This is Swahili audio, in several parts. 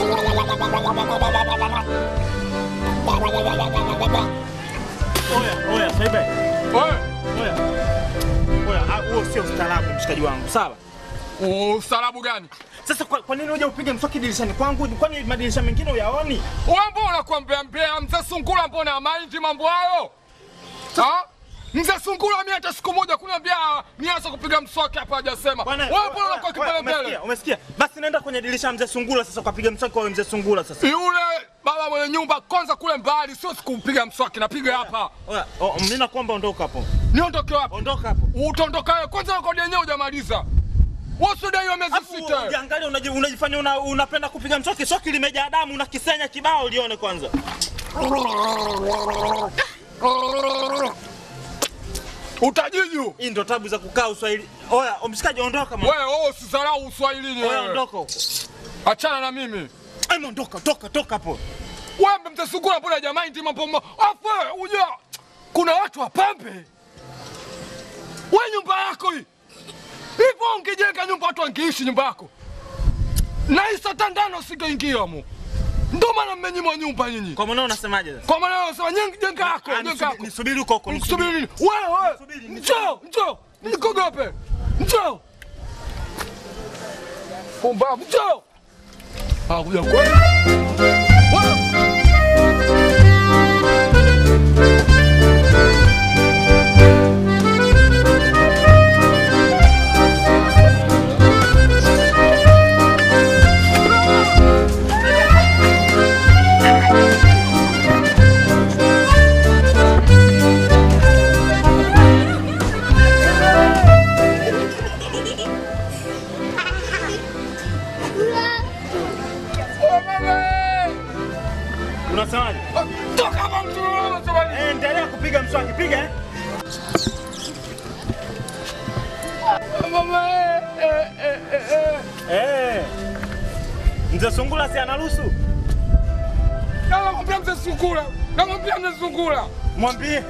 Oya, oya, Saibe. Wewe, Oya. Oya, ah, huo sio ustaarabu mshikaji wangu. Sawa. ustaarabu gani? Sasa kwa, kwa nini unja upige mswaki dirishani kwangu? Kwani madirisha mengine uyaoni? Wewe mbona unakuambia mbea mzee Sungula, mbona maindi mambo hayo? Ha? Mzee Sungula mimi hata siku moja kuniambia nianze kupiga mswaki hapa hajasema. Bwana, Wewe mbona oya, unakuwa oya, kipele mbele? Umesikia? Umesikia? Basi nenda kwenye dirisha ya mzee Sungula sasa ukapiga mswaki kwa mzee Sungula sasa. Yule baba mwenye nyumba kwanza kule mbali, sio sikupiga mswaki, napiga hapa. Oya, oh, mimi nakuomba ondoka hapo. Niondoke wapi? Ondoka hapo. Utaondoka wewe kwanza, kodi yenyewe hujamaliza. Wasudaiwa miezi Afu sita. ujiangalie unaji- unajifanya una, unapenda kupiga mswaki, swaki limejaa damu, unakisenya kibao lione kwanza. Utajiju. Hii ndo tabu za kukaa Uswahili. Oya, mshikaji ondoka mwa. Wewe wewe usidharau Uswahilini Oya, wewe. ondoka huko. Achana na mimi. Ema ondoka, toka, toka hapo. Wewe mtasukura mbona jamaa ndi mambo ma. Afu uja. Kuna watu wapambe. Wewe nyumba yako hii. Hivyo ungejenga nyumba watu wangeishi nyumba yako. Na hii saa tandano usingeingia mu. Ndio maana mmenyimwa nyumba nyinyi. Kwa maana unasemaje sasa? Kwa maana unasema nyingi jenga yako, Ah, jenga nisubiri- yako. Nisubiri huko huko. Nisubiri nini? Wewe, Nisubiri, njoo, njoo. Nikogope. Njoo. Pumbavu, njoo. Hakuja kweli. Wewe. Unasemaje? Toka hapa mtu unasema nini? Eh, endelea kupiga mswaki, piga eh. Mama, eh, eh, eh, eh, eh. Eh. Mzee Sungula si anaruhusu? Namwambia mzee Sungura. Namwambia mzee Sungura. Mwambie.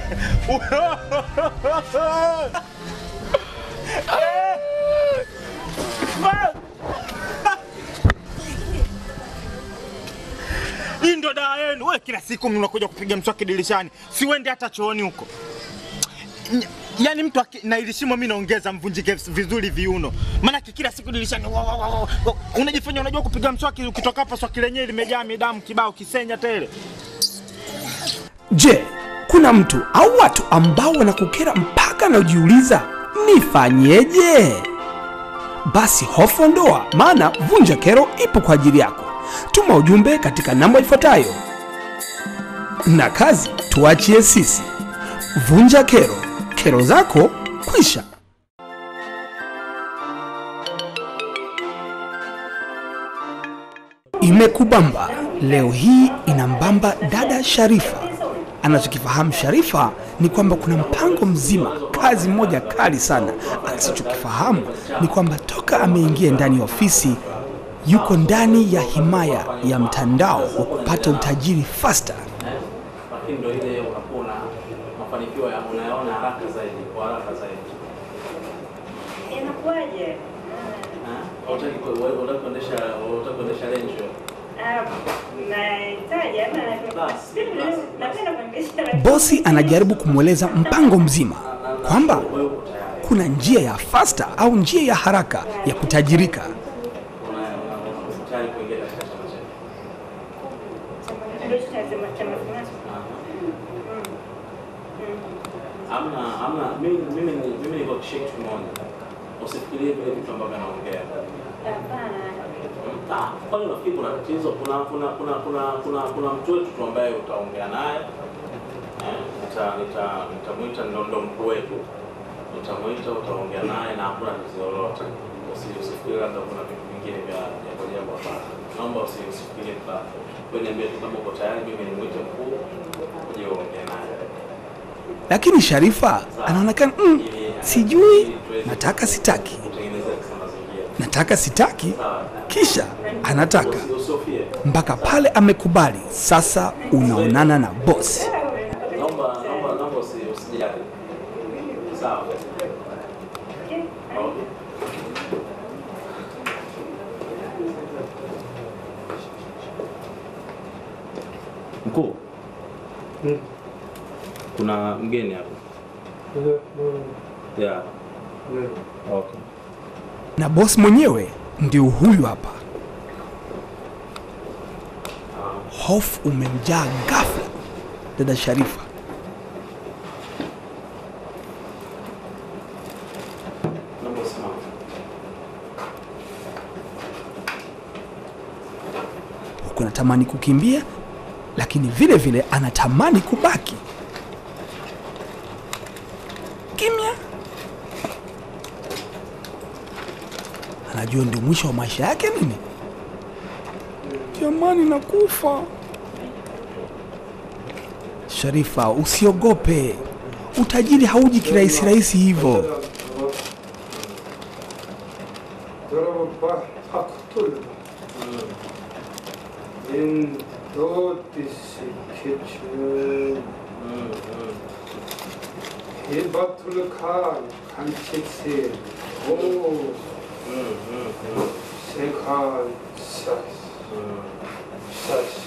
Hii ndo dawa yenu. Wewe kila siku mnakuja kupiga mswaki dirishani, siwende hata chooni huko. Ny- Yaani mtu aki- na ili shimo mimi naongeza mvunjike vizuri viuno. Maana kila siku dirishani wa- wa- wa- wa- wa- unajifanya unajua kupiga mswaki, ukitoka hapa swaki lenyewe limejaa midamu kibao kisenya tele. Je, kuna mtu au watu ambao wanakukera mpaka najiuliza nifanyeje? Basi hofu ondoa, maana Vunja Kero ipo kwa ajili yako. Tuma ujumbe katika namba ifuatayo, na kazi tuachie sisi. Vunja Kero, kero zako kwisha. Imekubamba leo hii inambamba dada Sharifa. Anachokifahamu Sharifa ni kwamba kuna mpango mzima, kazi moja kali sana. Asichokifahamu ni kwamba toka ameingia ndani ya ofisi yuko ndani ya himaya ya mtandao wa kupata utajiri faster. lakini ndo ile unakuwa na mafanikio ya unayaona haraka zaidi kwa haraka zaidi. Inakuwaje? Eh? Hautaki ku- wewe unataka kuendesha unataka kuendesha Range Rover. Ah, nahitaji ama Basi, Mimi basi, napenda kuendesha Bosi anajaribu kumweleza mpango mzima kwamba Wewe uko tayari. kuna njia ya faster au njia ya haraka ya kutajirika. Una una- uko tayari kuingia katika chama chetu. ndio tunasema chama fulani. Amna amna mimi mimi ni- mimi niko kitu kimoja. Usifikirie vile vitu ambavyo anaongea. Hapana. Ah, kwani unafikiri kuna tatizo? Kuna kuna kuna kuna kuna kuna mtu wetu tu ambaye utaongea naye eh, nita nita nitamuita ndo ndo mkuu wetu, nitamuita, utaongea naye na hakuna tatizo lolote. Usi- Usifikiri labda kuna vitu vingine vya vya kwa jambo hapana. Naomba usi- usifikirie vibaya. Wewe niambie tu kama uko tayari, mimi nimuite mkuu uje uongee naye. Lakini Sharifa anaonekana mm, sijui, nataka sitaki, Utengeneze kisa mazingira. nataka sitaki, kisha anataka Usi- Usihofie. mpaka pale amekubali. Sasa unaonana na bosi. Naomba naomba naomba usi- usijali. Sawa. Okay. Mkuu, kuna mgeni hapa. Yeah. Okay. na bosi mwenyewe ndio huyu hapa. Hofu umemjaa ghafla dada Sharifa. Naomba usimame. huku anatamani kukimbia, lakini vile vile anatamani kubaki kimya. Anajua ndio mwisho wa maisha yake nini? Jamani, nakufa. Sharifa, usiogope, utajiri hauji kirahisi rahisi hivyo. 여러분 봐, 파쿠톨. 인도 디시 키친. 히바툴카 간치시. 오. 세칸 샤스. 샤스.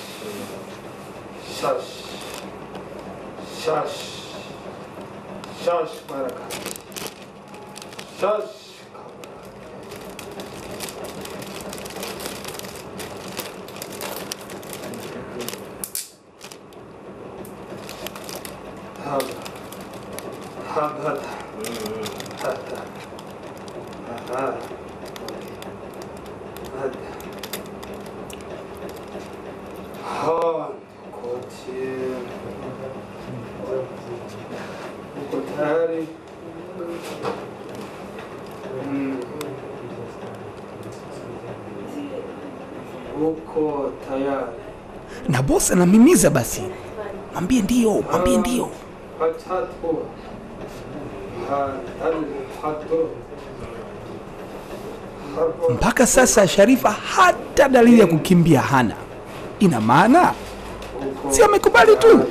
샤스. 샤스. 샤스 바라카. 샤스. 하다 하다 하다 하다 하다 한 고치 고타리 음 uko tayari Na bosi anamimiza basi, mwambie ndio, mwambie ndio. 하차토 하달 하토 Mpaka sasa Sharifa hata dalili ya kukimbia hana. Ina maana si amekubali tu.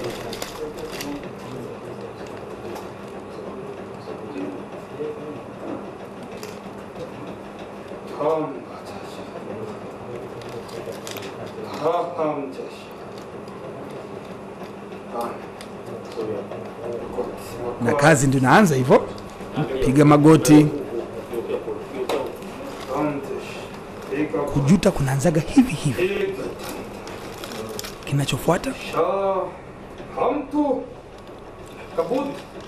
다음 자식 다음 자식 na kazi ndio inaanza hivyo, piga magoti. 다음 자식 이거 Kujuta kunaanzaga hivi hivi. 이거 Kinachofuata 자 다음도 가봇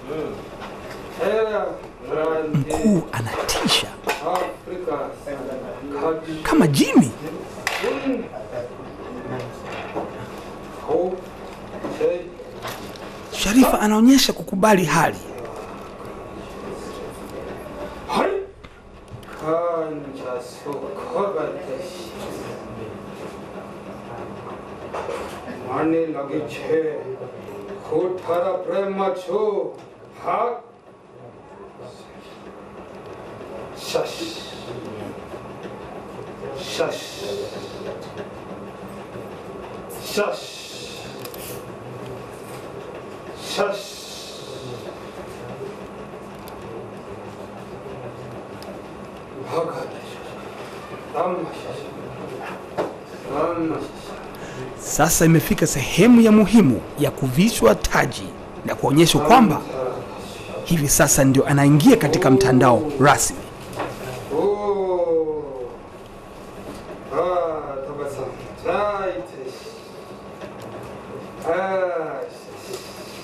헤라 브란디 mkuu anatisha 아프리카 가지 kama jini. 호 제, Sharifa anaonyesha kukubali hali. 할 간자소 커가듯이 많이 나기 체 후타라 프레마초 학 샤시 샤시 샤시 샤시 화가 땀 마시시 땀 마시시 Sasa imefika sehemu ya muhimu ya kuvishwa taji na kuonyeshwa kwamba hivi sasa ndio anaingia katika mtandao rasmi. 오, 아, 더봤어. 자, 이제, 아, 씨.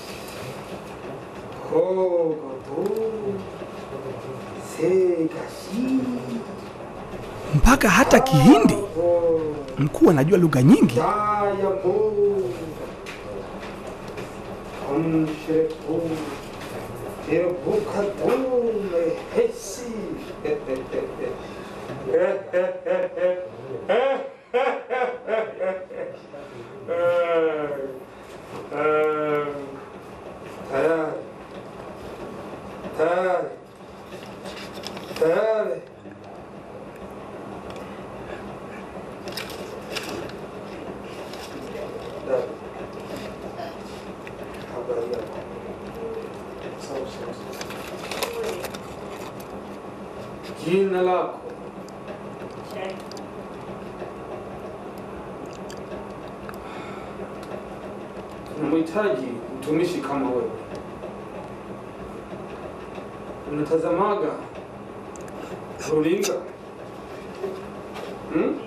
호고도 세가시. Mpaka hata Kihindi 오, mkuu anajua lugha nyingi. 다야모. 검실고, 대북한도 해시. 다야, 다야, 다야. Jina lako tunamhitaji mtumishi kama wewe. Unatazamaga runinga hmm?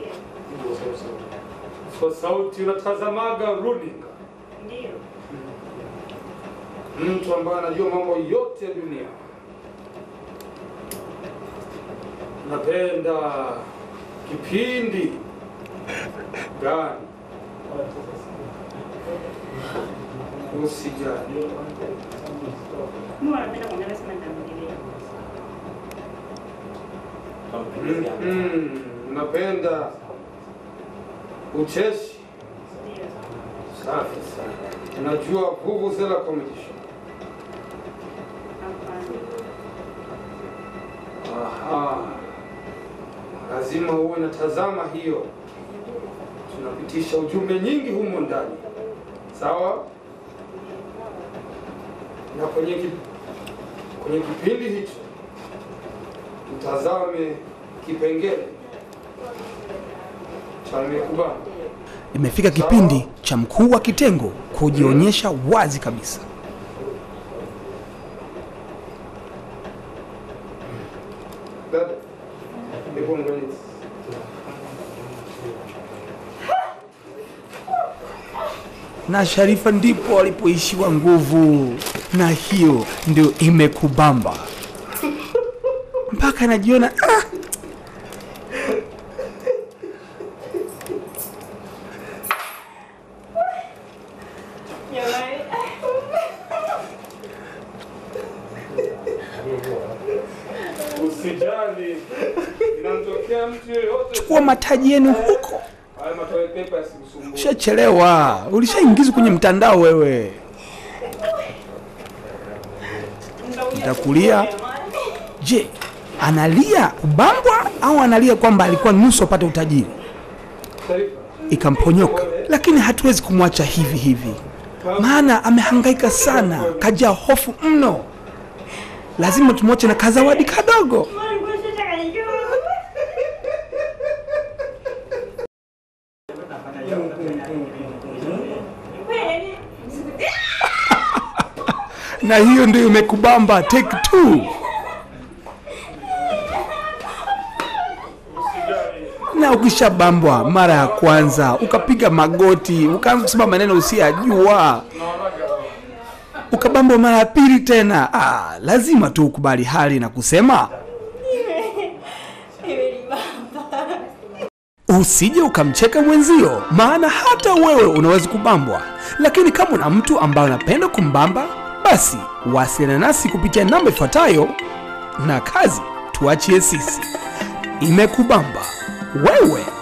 Kwa sauti unatazamaga runinga, Ndio. mtu ambaye anajua mambo yote ya dunia. Napenda kipindi gani? Usijali. Mimi wanapenda kuangalia sana tamthilia. Tamthilia. Mm, napenda ucheshi. Ndio. Safi sana. Unajua vuvuzela comedy show. Hapana. Aha. Lazima uwe natazama hiyo. Tunapitisha ujumbe nyingi humo ndani. Sawa? Na kwenye ki, kwenye kipindi hicho utazame kipengele cha nimekubali. Imefika kipindi cha mkuu wa kitengo kujionyesha wazi kabisa. Dada, hebu angalia. na Sharifa ndipo walipoishiwa nguvu, na hiyo ndio imekubamba mpaka najiona ah, Jamani. Usijali, inamtokea mtu yeyote. chukua mataji yenu huko. Haya matoe pepa yasikusumbue. Ushachelewa, ulishaingizwa kwenye mtandao wewe. Nitakulia. Je, analia kubambwa au analia kwamba alikuwa nusu apate utajiri? Sharifa, Ikamponyoka, lakini hatuwezi kumwacha hivi hivi, maana amehangaika sana, kajaa hofu mno. Lazima tumwache na kazawadi kadogo. Mbona nguo sitaka nijue? Kweli? na hiyo ndio imekubamba take two. Na ukishabambwa mara ya kwanza ukapiga magoti ukaanza kusema maneno usiyajua, ukabambwa mara ya pili tena, ah, lazima tu ukubali hali na kusema usije ukamcheka mwenzio, maana hata wewe unaweza kubambwa. Lakini kama una mtu ambaye unapenda kumbamba, basi wasiliana nasi kupitia namba ifuatayo, na kazi tuachie sisi. Imekubamba wewe